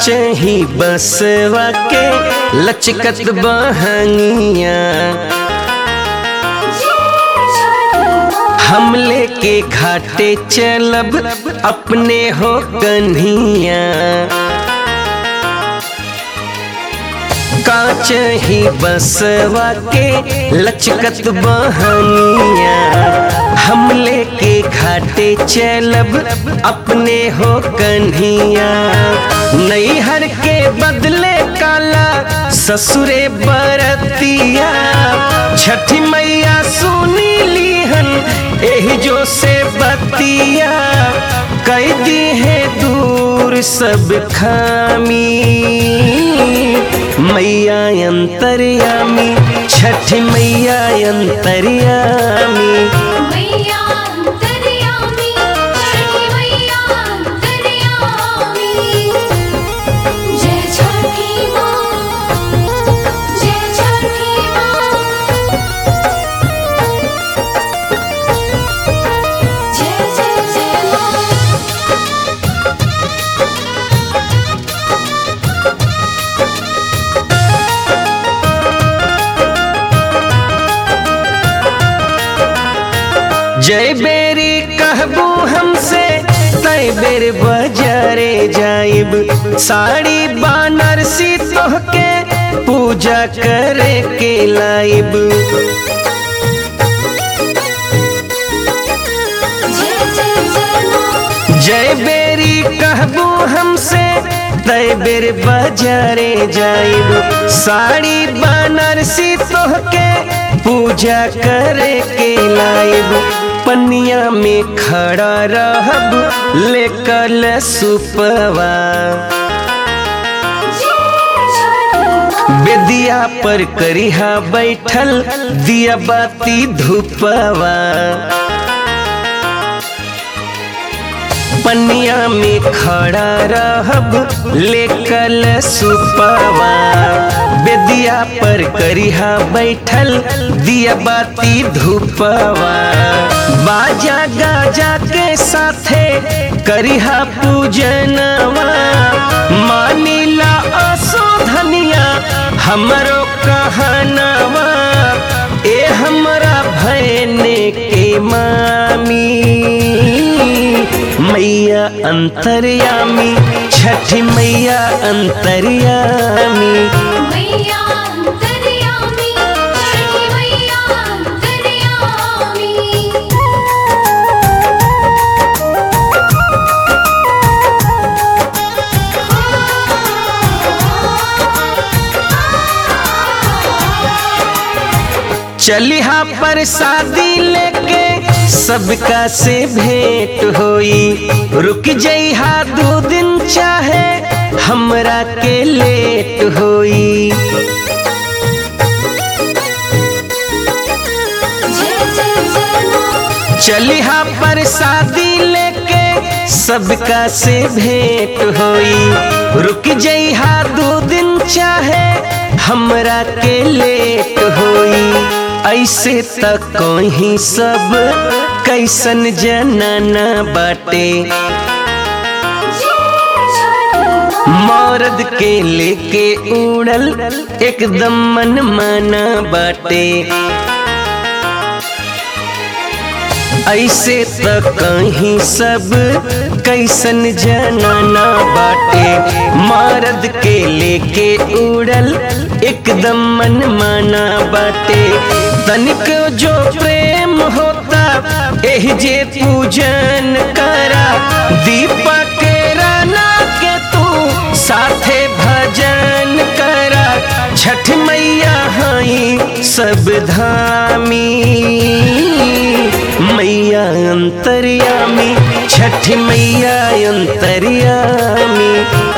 काचही बसवा के लचकत बहनिया हम लेके घाटे चलब अपने हो कन्हिया कांच ही बसवा के लचकत बहनिया हम लेके घाटे चलब अपने हो कन्हिया नैहर के बदले काला ससुरे बरतिया छठी मैया सुनी लीहन एही जो से बतिया कैदी है दूर सब खामी मैया अंतर्यामी छठ मैया अंतर्यामी मैया अंतर्यामी छठी मैया अंतर्यामी जय छठी माँ जय छठी माँ जय जय जय माँ जय बेरी कहबू हमसे तय बेर बजारे जाइब साड़ी बानर सी तोहके पूजा करे के लाइब जय जय जय माँ जय बेरी कहबू हमसे तय बेर बजारे जाइब साड़ी बनारसी तोहके पूजा करे के लाइब पनिया में खड़ा रहब लेकर सुपवा बेदिया पर करिहा बैठल दिया बाती धूपवा पनिया में खड़ा रहब लेकल सुपवा बेदिया पर करिहा बैठल दिया बाती धूपवा बाजा गाजा के साथे करिहा पूजनवा मानिला असोधनिया हमरो कहनवा ए हमरा भैने के मामी मैया अंतर्यामी छठ मैया अंतर्यामी मैया अंतर्यामी छठी मैया अंतर्यामी चलिहा पर शादी लेके सबका से भेंट होई रुक जइहा दो दिन चाहे हमरा के लेट होई जय जय जय माँ चलिहा पर शादी लेके सबका से भेंट होई रुक जइहा दो दिन चाहे हमरा के लेट होई ऐसे तक कहीं सब कैसन जनाना बाटे मौरद के लेके उड़ल एकदम मन माना बाटे ऐसे त कहीं सब कैसन जनाना बाटे मर्द के लेके उड़ल एकदम मन माना बाटे तनिक जो प्रेम होता एह जे पूजन करा दीपक के राना के तू साथे भजन करा छठ मैया हई सब धामी मैया अंतर्यामी छठ मैया अंतर्यामी